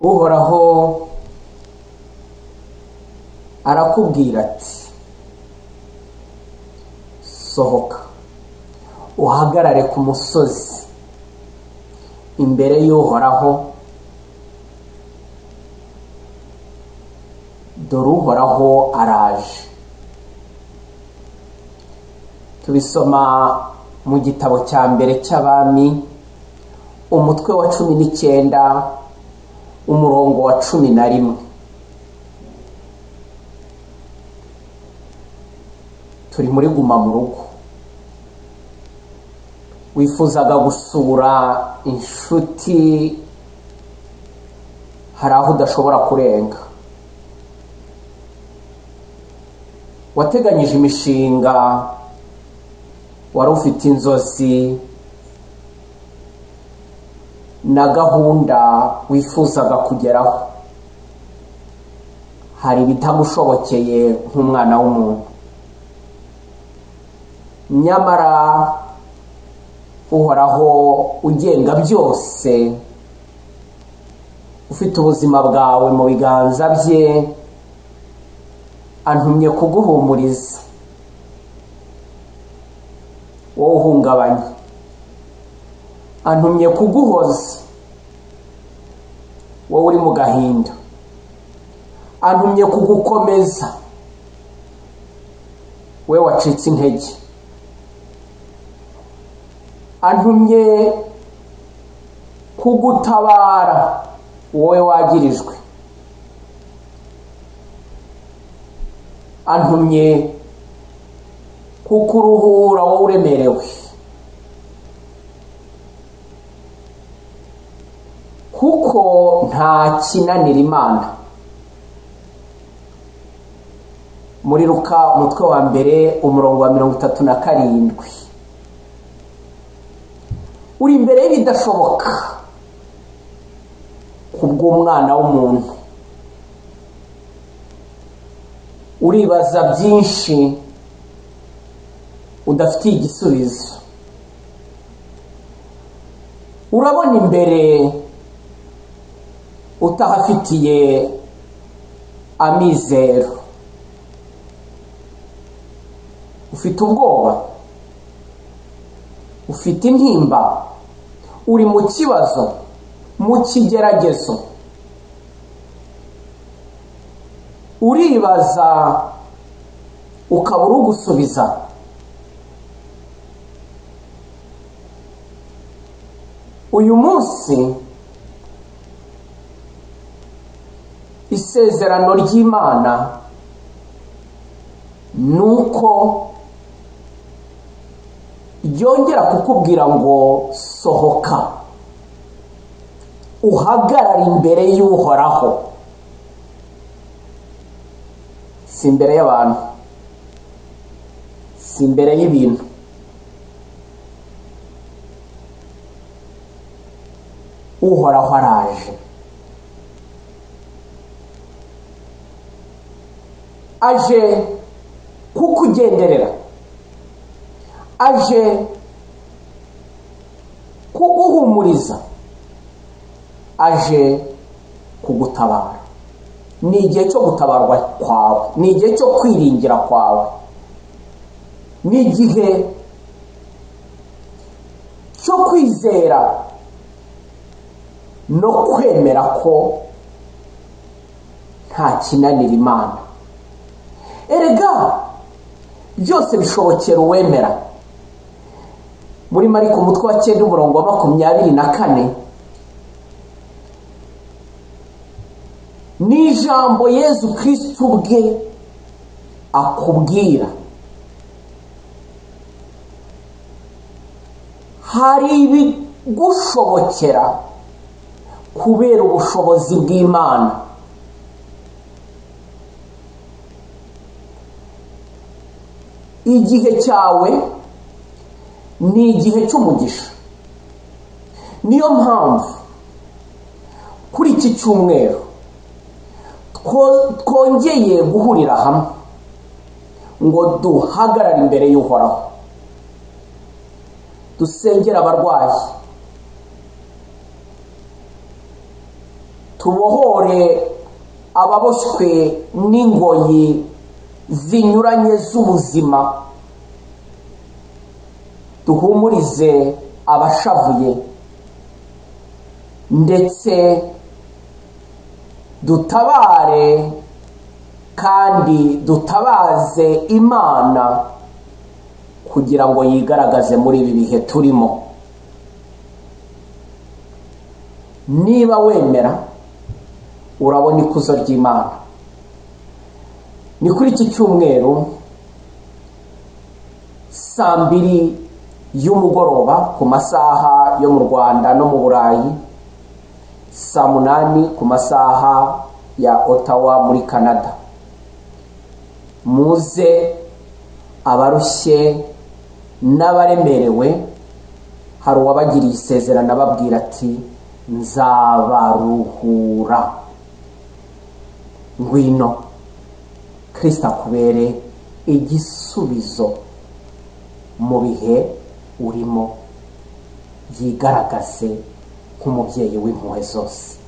uhoraho arakubwira ati sohoka uhagarare ku musozi imbere y'uhoraho dore uhoraho araje tubisoma mu gitabo cya mbere cy'abami umutwe wa cumi n'icyenda umurongo wa cumi na rimwe turi muri guma mu rugo wifuzaga gusura inshuti hari aho udashobora kurenga wateganyije imishinga wari ufite inzozi na gahunda wifuzaga kugeraho hari ibitagushobokeye nk'umwana w'umuntu nyamara uhoraho ugenga byose ufite ubuzima bwawe mu biganza bye antumye kuguhumuriza wowe uhungabanye antumye kuguhoza wowe uri mu gahinda antumye kugukomeza we wacitse intege antumye kugutabara wowe wagirijwe antumye kukuruhura wowe uremerewe kuko nta kinanira imana muri ruka umutwe wa mbere umurongo wa mirongo itatu na karindwi uri imbere y'ibidashoboka ku bw'umwana w'umuntu uribaza byinshi udafitiye igisubizo urabona imbere utahafitiye amizero ufite ubwoba ufite intimba uri mu kibazo mu kigeragezo uribaza ukaba urugusubiza uyu munsi isezerano ry'imana ni uko ryongera kukubwira ngo sohoka uhagarare imbere y'uhoraho si imbere y'abantu si imbere y'ibintu uhoraho araje aje kukugenderera aje kuguhumuriza aje kugutabara ni igihe cyo gutabarwa kwawe ni igihe cyo kwiringira kwawe ni igihe cyo kwizera no kwemera ko nta kinanira imana erega byose bishobokera uwemera muri mariko umutwe wa cyenda umurongo wa makumyabiri na kane ni ijambo yezu kirisitu ubwe akubwira hari ibigushobokera kubera ubushobozi bw'imana igihe cyawe ni igihe cy'umugisha niyo mpamvu kuri iki cyumweru twongeye guhurira hamwe ngo duhagarare imbere y'uhoraho dusengere abarwayi tubohore ababoshywe n'ingoyi zinyuranye z'ubuzima duhumurize abashavuye ndetse dutabare kandi dutabaze imana kugira ngo yigaragaze muri ibi bihe turimo niba wemera urabona ikuzo ry'imana ni kuri iki cyumweru saa mbiri y'umugoroba ku masaha yo mu rwanda no mu burayi saa munani ku masaha ya otawa muri canada muze abarushye n'abaremerewe hari uwabagiriye isezerano ababwira ati nzabaruhura ngwino kirisita akubere igisubizo mu bihe urimo yigaragaze nk'umubyeyi w'impuhwe zose